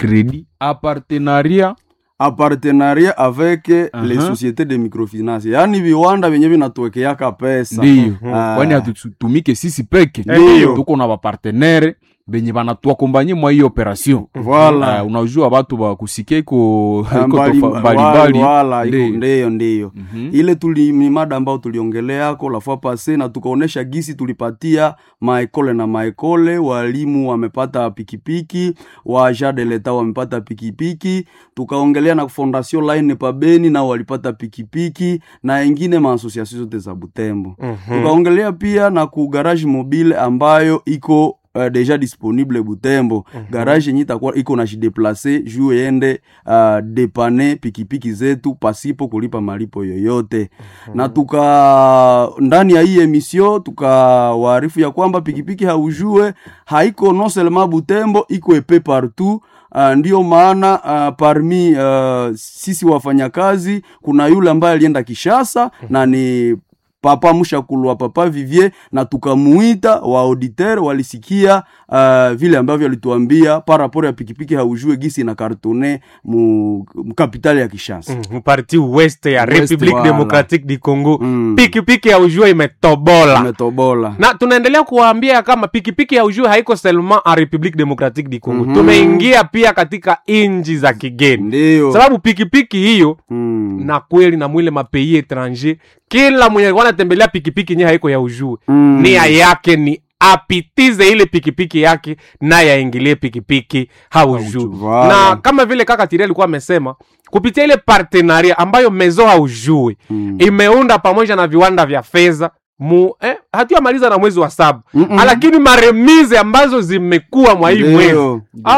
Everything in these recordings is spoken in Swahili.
crédit a partenariat a partenariat avec les Aha. sociétés de microfinance yaani viwanda vyenye vinatuwekeaka pesa ndiyo Ah. kwani hatutumike sisi peke Ndiyo. tuko na bapartenere benye banatuakombanye mwa hii operation Voilà. Ah, unajua batu bakusikia iko Ah, iko mbali- tofa- wala- mbalimbali wala, iko- Ndiyo. ndiyo ndiyo Mhm. ile tuli ni mada ambao tuliongeleako la fois passe na tukaonesha gisi tulipatia maekole na maekole walimu wamepata pikipiki wa agent de l'etat wamepata pikipiki tukaongelea na fondation line pabeni nao walipata pikipiki na ingine maasosiasio zote za butembo tukaongelea pia na ku garage mobile ambayo iko Uh, deja disponible butembo garage yenye itakuwa iko na jideplace juu yende uh, depane pikipiki zetu pasipo kulipa malipo yoyote na tuka ndani ya hii emission tukawaarifu ya kwamba pikipiki haujue haiko non seulement butembo iko epe partout Uh, ndiyo maana uh, parmi uh, sisi wafanyakazi kuna yule ambaye alienda Kishasa na ni papa mshakulwa papa Vivier na tukamuita wa auditeur walisikia uh, vile ambavyo alituambia par rapport ya pikipiki haujue gisi na kartone mu, mu kapitali ya Kishasa mparti west ya West, republique wala. democratique du congo Mm. pikipiki ya ujua imetobola umetobola na tunaendelea kuwaambia kama pikipiki ya ujue haiko seulement en republique democratique du congo Mhm. tumeingia pia katika inji za kigeni ndio sababu pikipiki hiyo mm. na kweli na mwile mapei étranger kila mwenye alikuwa anatembelea pikipiki nye haiko ya ujue Mm. nia yake ni apitize ile pikipiki yake naye aingilie pikipiki haujue Voilà. na kama vile kaka tiri alikuwa amesema kupitia ile partenaria ambayo mezo haujue Mm. imeunda pamoja na viwanda vya fedha mu eh, hatuyamaliza na mwezi wa saba Mm-mm. lakini maremize ambazo zimekuwa mwa hii mwezi Ndio. ah,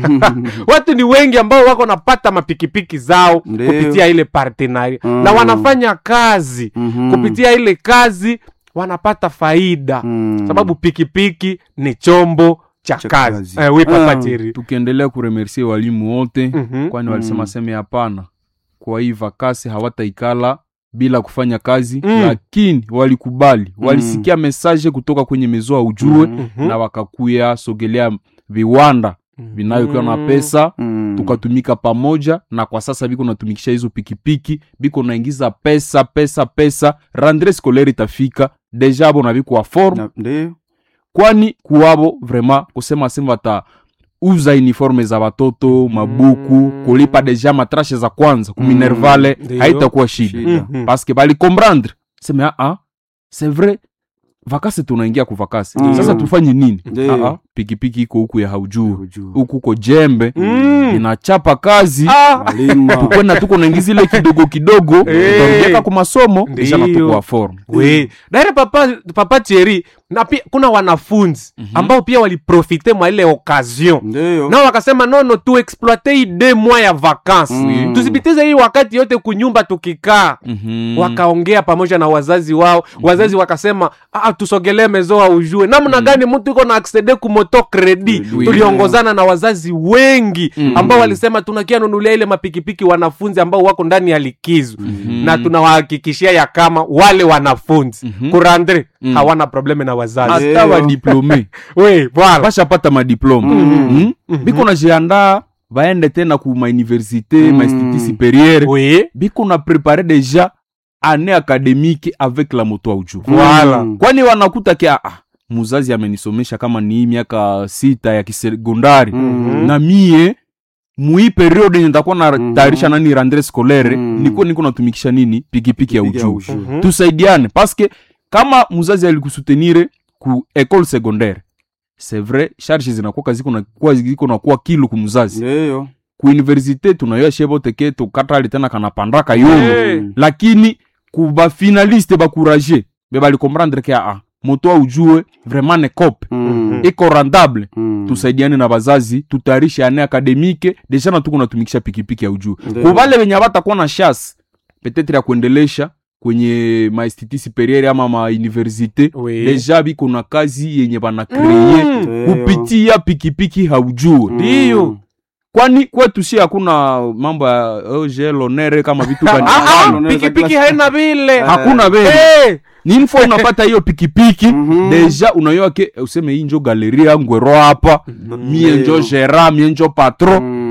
watu ni wengi ambao wako napata mapikipiki zao Ndio. kupitia ile partenaria Mm. na wanafanya kazi Mhm. kupitia ile kazi wanapata faida Mm. sababu pikipiki ni chombo cha Cha kazi kazi. eh, we papa Ah. Thierry. tukiendelea kuremercie walimu wote Mhm. kwani walisema seme hapana kwa hii vakasi hawataikala bila kufanya kazi Mm. lakini walikubali walisikia mesaje kutoka kwenye mezo ya ujue Mhm. na wakakuya sogelea viwanda vinayokiwa na Mm. pesa Mm. tukatumika pamoja na kwa sasa biko natumikisha hizo pikipiki biko naingiza pesa pesa pesa randre scolaire itafika deja abo na biko wa forme Na- ndio kwani kuwabo vraiment kusema sema bata uza uniforme za watoto mabuku kulipa deja matrashe za kwanza kuminervale Ndiyo. haitakuwa shida Shida. Mhm. paske bali comprendre seme aa c'est vrai vakasi tunaingia ku vakasi Mm. sasa tufanye nini Ndiyo. Aa, pikipiki iko huku ya haujuu Hujue. huku uko jembe Mm. inachapa kazi Ah, Malima. tukwenda tuko naingiza ile kidogo kidogo Eh. tutarudiaka ku masomo deja Ndiyo. natuko wa forme we daire papa papa Thierry, na pia kuna wanafunzi ambao pia waliprofite mwa ile occasion ndio nao wakasema nono tu exploite hii de mwa ya vakansi Mm. tusipitize hii wakati yote kunyumba tukikaa Mhm. wakaongea pamoja na wazazi wao wazazi wakasema ah, tusogelee mezoa ujue namna gani mtu iko na aksede kumoto kredi Oui. tuliongozana na wazazi wengi Mm. ambao walisema tunakia nunulia ile mapikipiki wanafunzi ambao wako ndani ya likizo na tunawahakikishia ya kama wale wanafunzi Mhm. kurandre Mm. hawana probleme na wazazi hata Ndiyo. wadiplome we bwana bashapata madiplome mm. biko najiandaa baende tena ku mauniversité Mm. mainstitut supérieur we biko na prepare deja année académique avec la moto auju Voilà. Mm. kwani wanakuta ki ah, muzazi amenisomesha kama ni hii miaka sita ya kisekondari Mhm. na mie mui periode yenye nitakuwa na Mhm. tayarisha nani randre scolaire Mhm. niko niko natumikisha nini pikipiki ya Pikipiki ya ujuu ujue. Mhm. tusaidiane paske kama muzazi alikusutenire ku école secondaire c'est vrai charge zinakuwa ziko na kuwa ziko na kuwa kilo ku muzazi ndio ku université tunayoa shebo teke tukatali tena kanapandaka yono Hey. lakini ku bafinaliste bakuraje be balikomprendre ke aa moto aujue vraiment ne cope Mm. iko rentable Mm. tusaidiane na bazazi tutayarishe ane akademike deja na tuko natumikisha pikipiki ya ujuu Ndio. kubale wenye abatakuwa na chance petetre ya kuendelesha kwenye mainstitut superieur ama mauniversité Oui. deja biko na kazi yenye banakreye Mm. Ndio. kupitia pikipiki haujue Ndiyo. kwani kwetu si hakuna mambo ya ogelonere kama vitu gani Ah, ah, Hapana, pikipiki unaweza haina vile hakuna vile Eh, ni info unapata hiyo pikipiki Mhm. deja unayoa ke useme hii njo galeria ngwero hapa mie njo Ndio. gera mie njo patron Mm.